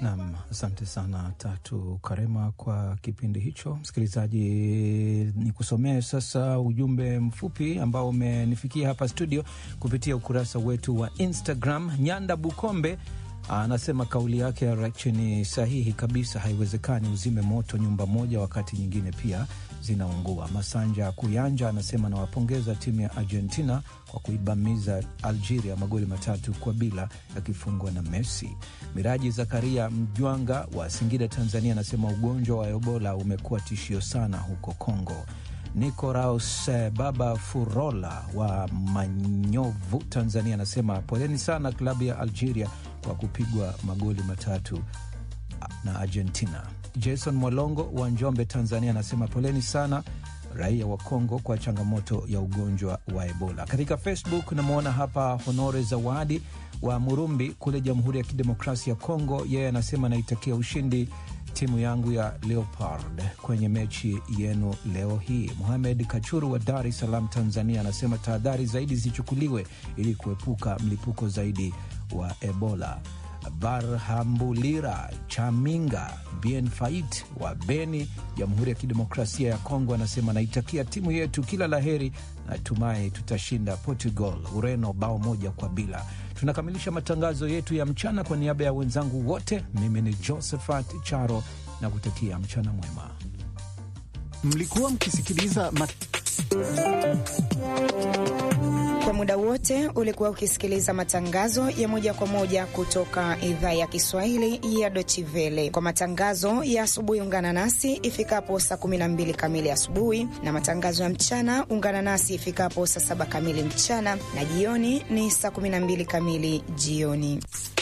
Nam, asante sana Tatu Karema kwa kipindi hicho. Msikilizaji, ni kusomee sasa ujumbe mfupi ambao umenifikia hapa studio kupitia ukurasa wetu wa Instagram. Nyanda Bukombe anasema kauli yake ya Rachi ni sahihi kabisa. Haiwezekani uzime moto nyumba moja wakati nyingine pia zinaungua. Masanja Kuyanja anasema nawapongeza timu ya Argentina kwa kuibamiza Algeria magoli matatu kwa bila yakifungwa na Messi. Miraji Zakaria Mjwanga wa Singida, Tanzania anasema ugonjwa wa Ebola umekuwa tishio sana huko Kongo. Nicoraus Baba Furola wa Manyovu, Tanzania anasema poleni sana klabu ya Algeria kwa kupigwa magoli matatu na Argentina. Jason Mwalongo wa Njombe, Tanzania anasema poleni sana raia wa Kongo kwa changamoto ya ugonjwa wa Ebola. Katika Facebook namwona hapa Honore Zawadi wa Murumbi kule Jamhuri ya Kidemokrasia ya Kongo. Yeye anasema naitakia ushindi timu yangu ya Leopard kwenye mechi yenu leo hii. Muhamed Kachuru wa Dar es Salaam, Tanzania anasema tahadhari zaidi zichukuliwe ili kuepuka mlipuko zaidi wa Ebola. Barhambulira Chaminga Bien Fait wa Beni, Jamhuri ya Kidemokrasia ya Kongo anasema naitakia timu yetu kila laheri, natumai tutashinda Portugal Ureno bao moja kwa bila. Tunakamilisha matangazo yetu ya mchana. Kwa niaba ya wenzangu wote, mimi ni Josephat Charo na kutakia mchana mwema. Mlikuwa mkisikiliza mat... Kwa muda wote ulikuwa ukisikiliza matangazo ya moja kwa moja kutoka idhaa ya Kiswahili ya Deutsche Welle. Kwa matangazo ya asubuhi, ungana nasi ifikapo saa 12 kamili asubuhi, na matangazo ya mchana ungana nasi ifikapo saa 7 kamili mchana, na jioni ni saa 12 kamili jioni.